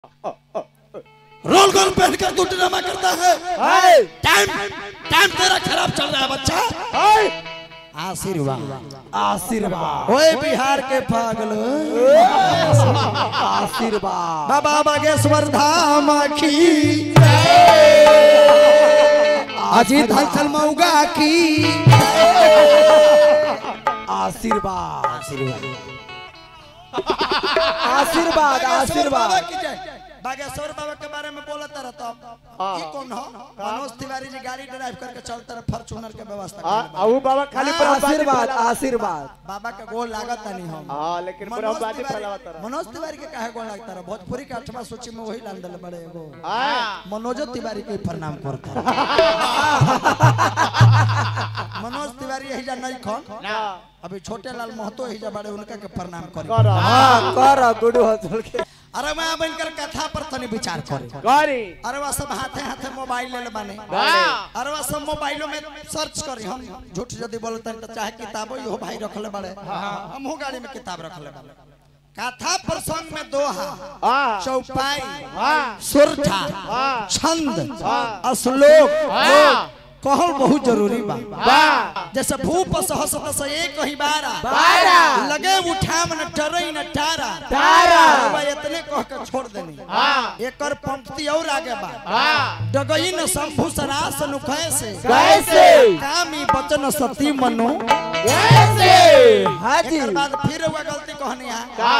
Role गोल पहनकर तू ड्रामा करता है टाइम टाइम तेरा खराब चल रहा है बच्चा आशीर्वाद आशीर्वाद ओए बिहार के पागल आशीर्वाद बाबा बागेश्वर धाम की अजीत हलचल मऊगा की आशीर्वाद आशीर्वाद आशीर्वाद आशीर्वाद की जय बागेश्वर बाबा के बारे में बोलता रहता ये कौन हो मनोज तिवारी जी गाड़ी ड्राइव करके चलते रहे फॉर्च्यूनर के व्यवस्था हाँ, करले बा। अऊ बाबा खाली प्रभुपाद आशीर्वाद आशीर्वाद बाबा का गोल लागत नहीं हम हाँ लेकिन मनोज प्रभुपाद तिवारी फैलावत रहा मनोज तिवारी के काहे गोल लगता रहा भोजपुरी के आठवां सूची में वही डाल दिल बड़े एगो हाँ मनोज तिवारी के प्रणाम करता मनोज तिवारी यही जा नहीं खन ना अभी छोटे लाल महतो यही जा बड़े उनका के प्रणाम करी कर हाँ कर गुडू हसल के अरे मैं अब इनकर कथा पर तनी विचार करे करी अरे वह सब हाथे हाथे मोबाइल ले बाने हाँ। अरे वह सब मोबाइलों में सर्च करी हम झूठ यदि बोलते तो चाहे किताबो यो भाई रखले बड़े हमहू गाड़ी में किताब रखले बड़े कथा प्रसंग में दोहा हाँ चौपाई हाँ सुरठा हाँ छंद हाँ। श्लोक हाँ कहल बहुत जरूरी बा वाह जैसे भूप सहस तस एक ही बारा बारा। लगे उठाम न डरई न टारा टारा। बा इतने कह के छोड़ देनी हाँ एकर पंक्ति और आगे बा हाँ डगई न शंभु सरास नु कैसे कैसे? कामी बचन सती मनु कैसे हाँ जी एकर बाद फिर हुआ गलती कहनी है का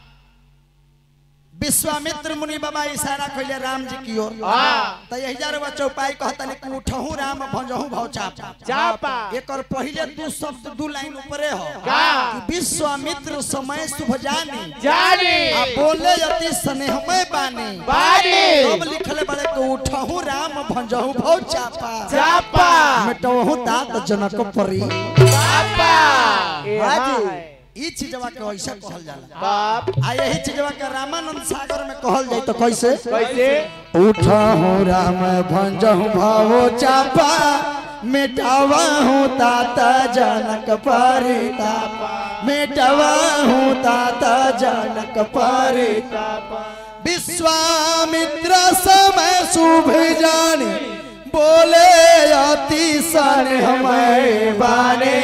विश्वामित्र मुनि बाबा इशारा कइले राम जी की ओर हाँ। त यही जार चौपाई कहता कि उठहु राम भंजहु भव चापा चापा एकर पहिले दू शब्द दू लाइन ऊपरे हो का? कि विश्वामित्र समय शुभ जानी जानी आ बोले अति स्नेहमय बानी बानी सब लिखले बड़े को उठहु राम भंजहु भव चापा चापा मिटहु तात जनक परी चापा हाँ जी। ई चीजवा के ऐसा कहल जाला बाप आ यही चीजवा के रामानंद सागर में कहल जाई तो कैसे कैसे उठहु राम भंजहु भव चापा मिटावहु तात जनक परितापा मिटावहु तात जनक परितापा विश्वामित्र समय शुभ जानी बोले अति सन हमें बाने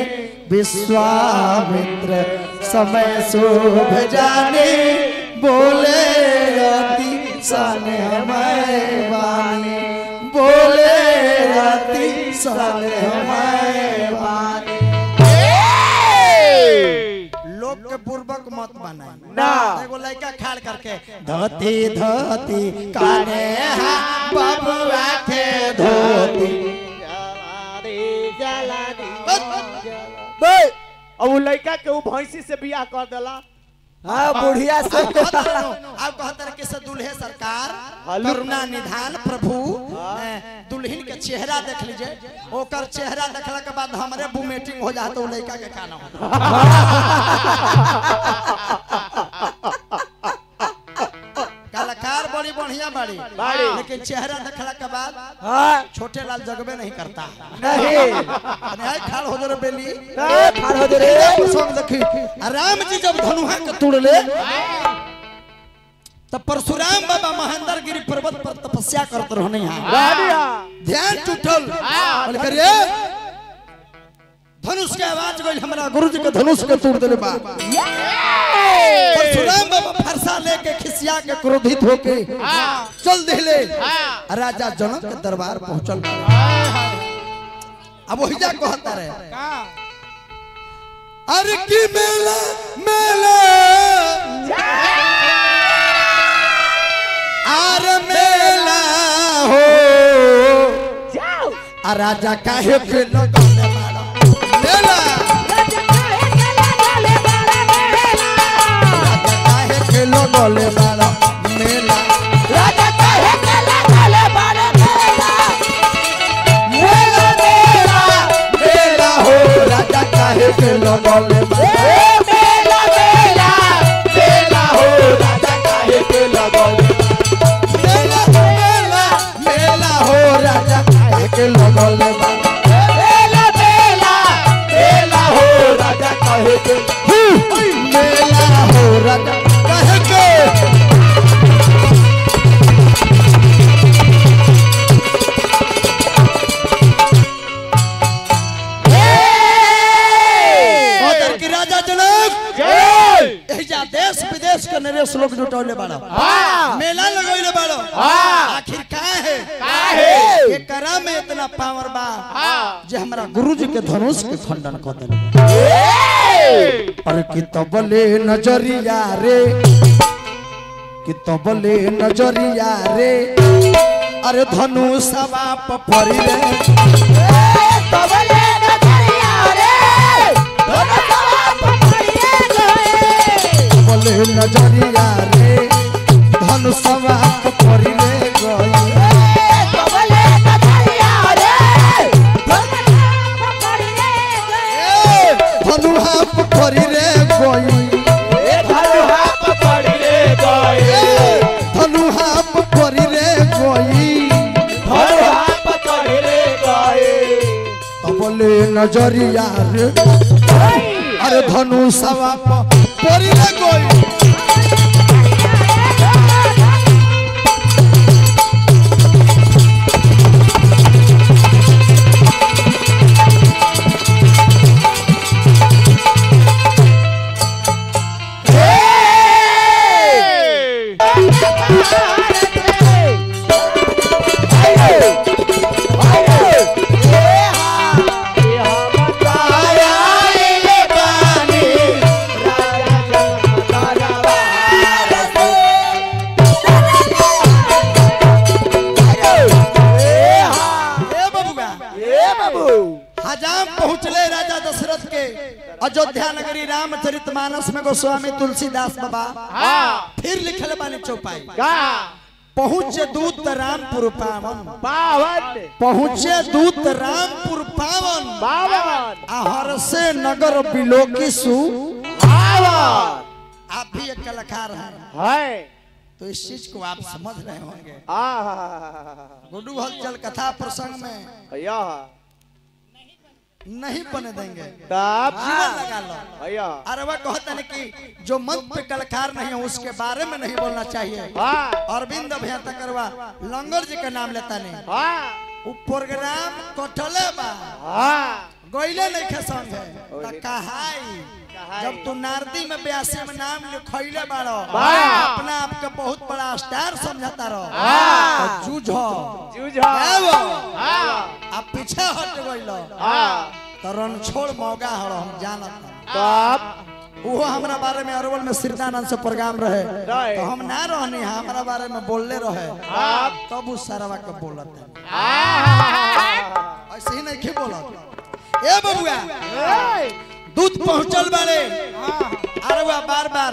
विश्वामित्र समय शुभ जाने बोले अति सन हमें बाने बोले अति सन हमें बाने लोग के पूर्वक मत बनाए ना। एगो लड़का खाड़ करके धोती धोती काने हा बबुआ के धोती बे अब उ लड़का के उ भैंसी से बियाह कर देला हाँ बुढ़िया से अब कहतर के से दुल्हे सरकार हल्लू। करुणा निधान प्रभु ए, दुल्हन के चेहरा देख लीजिए ओकर चेहरा देखला के बाद हमरे बुमेटिंग हो जाता उ लड़का के खाना हो कलाकार बड़ी बढ़िया बड़ी बाड़ी। लेकिन चेहरा देखला के बाद हाँ छोटे लाल जगबे नहीं करता नहीं अरे आई खाल हो जरे बेली ए, ठाड़ हो दे रे प्रसंग देखी आ राम जी जब धनुहा के तोड़ले तब परशुराम बाबा महेंद्र गिरी पर्वत पर तपस्या करते रहने यहाँ बढ़िया ध्यान टूटल बोले करे धनुष के आवाज गई हमरा गुरु जी के धनुष के तोड़ देले बा परशुराम बाबा फरसा लेके खिसिया के क्रोधित होके चल दिले राजा जनक के दरबार पहुंचल अब वही जा कहता रहे अरे की मेला मेला आर मेला हो आ राजा काहे के लगौले बाड़ा मेला राजा काहे के लगौले बाड़ा मेला मेला मेला मेला हो राजा काहे के लगौले बाड़ा मेला हो राजा काहे के लगौले मेला मेला मेला हो राजा काहे के लगौले बाड़ा मेला हो राजा काहे के मेला हो राजा काहे के हाँ। मेला लगोइले बाड़ो हाँ। आखिर का है काहे? एकरा में इतना पावर बा हाँ। जे हमरा गुरुजी के धनुष के खंडन कर देले अरे कि तबले नजरिया रे कि तबले नजरिया रे अरे धनुषवा पर पड़ी रे तबले नजरिया रे धनुषवा पर पड़ी रे गई धनुहा पर पड़ी रे गई धनुहा पर पड़ी रे गई तबले नजरिया रे अरे धनुषवा पर पड़ी रे गई ए बबुआ हजाम पहुँचले राजा दशरथ के अयोध्या नगरी रामचरित मानस में गोस्वामी तुलसीदास बाबा फिर लिखल बानी चौपाई पहुँचे दूत रामपुर पावन पहुँचे दूत रामपुर पावन आहर से नगर बिलोकी सु आप भी एक कलाकार हैं तो इस चीज को आप समझ रहे होंगे गुड्डू हलचल कथा प्रसंग में नहीं बने देंगे जीवन लगा लो अरे वह कहते हैं कि जो मंच पे कलाकार नहीं है उसके बारे में नहीं बोलना चाहिए अरविंद अभियंता करवा लंगर जी का नाम लेता नहीं वो प्रोग्राम कटले बा गईले नहीं खे संग है त कहाई जब तू नारदी में ब्यासी में नाम लिखैले बाड़ो अपना आप के बहुत बड़ा स्टार समझता रहो जूझो आबो। अब पीछे हट गइलो तो रणछोड़ मौगा हड़ो हम जानत वो हमरा बारे में अरवल में सिरदानंद से प्रोग्राम रहे रहे। तो हम ना रहनी हमरा बारे में बोलले रहे तब उस सरवा के बोलत है ऐसे ही नहीं के बोलत ए बबुआ दूध पहुंचल बारे अरवा बार बार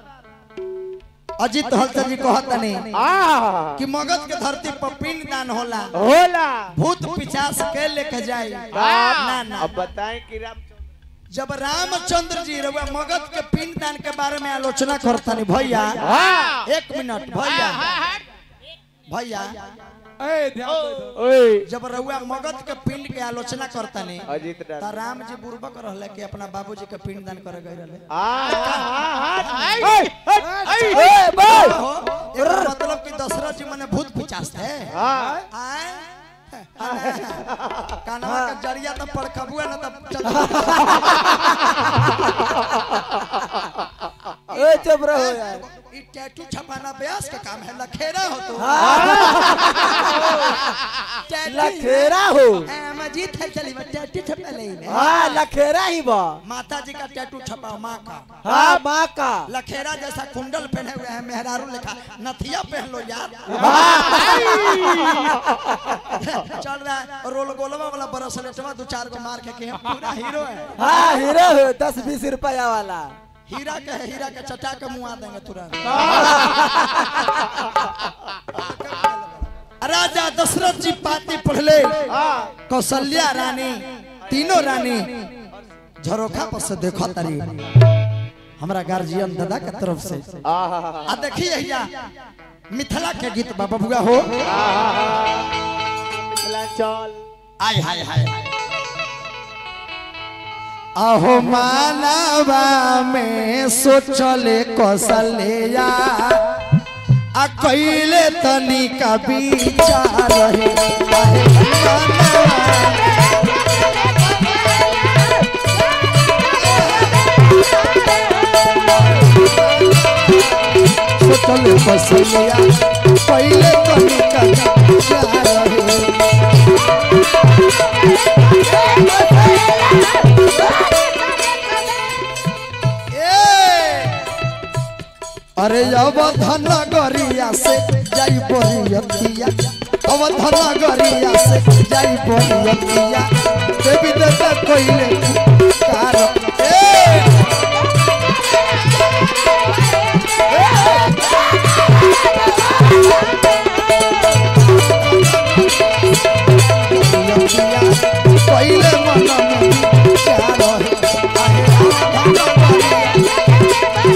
अजित हलचल जी कहत नहीं कि मगध के धरती पर पिंड दान होला होला भूत पिचास के लेके जाए ना ना ना अब बताएं कि राम जब रामचंद्र जी रउआ मगध के पिंड दान के बारे में आलोचना करतनी भैया हाँ। एक मिनट भैया भैया ओए जब रउआ मगध के पिंड के आलोचना करतनी अजित त राम राम जी बुर्बक रहले कि अपना बाबूजी के पिंड दान करे गए रहले हो एकर मतलब कि दशरथ जी मने भूत पिचास थे आए कानवा का जरिया तो पड़कबुआ ना तब ए चुप रहो यार ई टैटू छपाना ब्यास का काम है लखेरा हो तो टैटू लखेरा हो ए, मजीद है चली मैं टैटू छपा ले ले हाँ लखेरा ही बा माता जी का टैटू छपा माँ का हाँ माँ का लखेरा जैसा कुंडल पहने हुए हैं मेहरारू लिखा नथिया पहन लो यार चल रहा है रोल गोलवा वाला ब्रेसलेटवा दो चार को मार के के पूरा हीरो है हाँ हीरो हो दस बीस रुपया वाला हीरा के है हीरा के चटा के मुआ देंगे तुरंत राजा दशरथ जी पाती पढ़ले कौशल्या रानी तीनों रानी झरोखा पर से देखो तारी हमरा गार्जियन दादा के तरफ से आ देखिए भैया मिथिला के गीत बाबा बुआ हो मिथिलांचल आय हाय हाय अहो मानवा में सोचले कौशल्या आ कैले तनी का विचार है आहे मानवा सोचले चले बसलिया पहले कनिका जा रहे ए अरे अब धन गरिया से जाई बरियतिया अब धन गरिया से जाई बरियतिया देवी देवता कोइले कार ए बरियतिया कोइले मन में क्या रहे आहे धन गरिया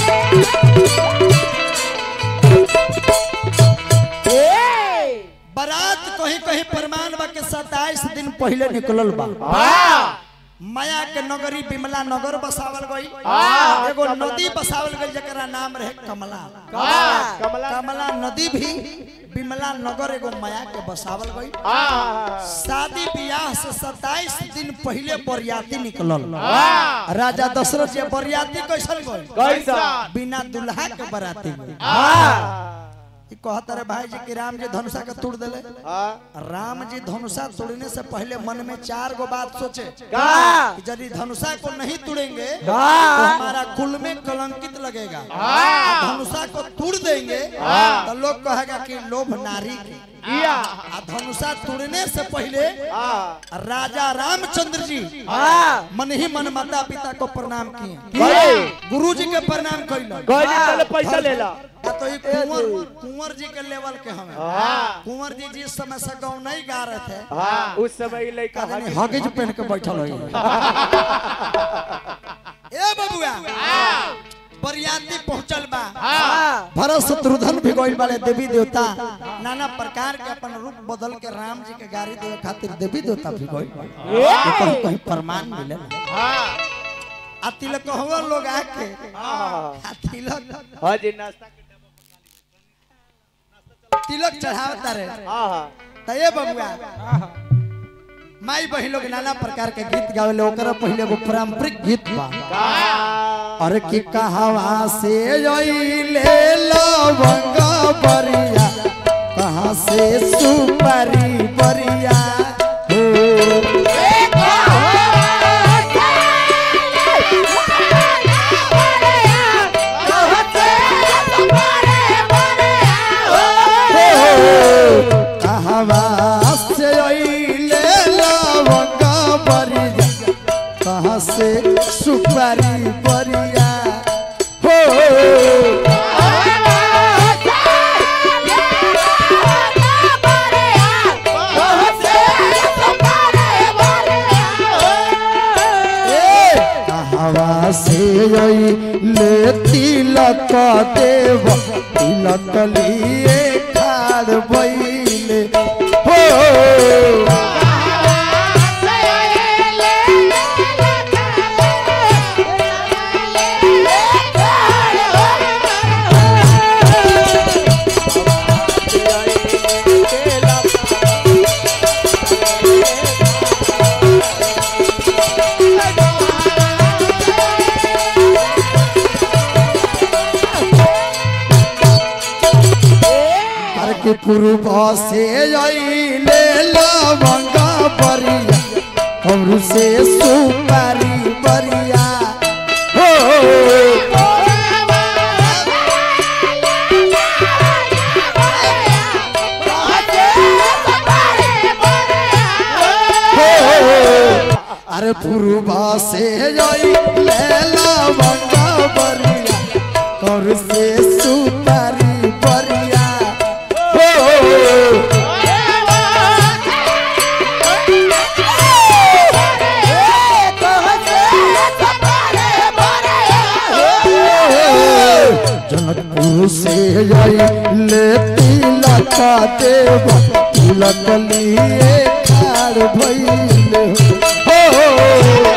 बारात कहीं कहीं प्रमाण बा के 27 दिन पहले निकलल बा माया के नगरी बिमला नगर बसावल गई एगो नदी बसावल गई जकरा नाम रहे कमला कमला कमला नदी भी बिमला नगर एगो माया के बसावल गई शादी ब्याह से 27 दिन पहले बरियाती निकलल राजा दशरथ जी बरियाती कैसन गई कैसा बिना दुल्हा के बराती गई ई कहत रे भाई जी कि राम जी धनुषा के तोड़ देले राम जी धनुषा तोड़ने से पहले मन में चार गो बात सोचे कि यदि धनुषा को नहीं तोड़ेंगे तो हमारा कुल में कलंकित लगेगा और धनुषा को तोड़ देंगे तो लोग कहेगा कि लोभ नारी की किया आ धनुषा तोड़ने से पहले राजा रामचंद्र जी मन ही मन माता पिता को प्रणाम किए गुरु जी के प्रणाम कैलन गौरी पहले पैसा ले ला आ तो ये कुंवर कुंवर जी के लेवल के हमें कुंवर जी जिस समय से गाँव नहीं गा रहे थे हाँ उस समय ये लड़का आदमी हगिज पहन के बैठल है ए बबुआ बरियाती पहुंचल बा भरत शत्रुघ्न भी गइल बाले देवी देवता नाना प्रकार के अपन रूप बदल के राम जी के गाड़ी देवे खातिर देवी देवता भी गइल बा कहीं कहीं प्रमाण मिले आ तिलक हुआ लोग आके आ तिलक हाँ जी नाश्ता तिलक चढ़ावता रे हाँ हाँ त ये बबुआ माई बहिन लोग नाना प्रकार के गीत गावेले ओकरा पहले एगो पारंपरिक गीत बा अरे की कहवा से ले लवंग बरिया कहाँ से सुपारी बरिया हो कहवा से ले लवंग बरिया कहाँ से सुपारी बरिया हो कहवा से ले तिलक देव तिलक लिए खाड़ बैले हो हर के पूर्व से ले लवंग बरिया और से सुपारी बरिया हो अरे पूर्व से ले लवंग बरिया और से सुपारी बरिया हो जनकपुर से ले तिलक देव तिलक लिए खाड़ भइले हो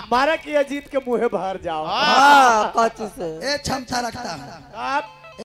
मारा कि अजीत के मुंह भर जाओ हाँ कच्ची से ए क्षमता रखता हूँ आप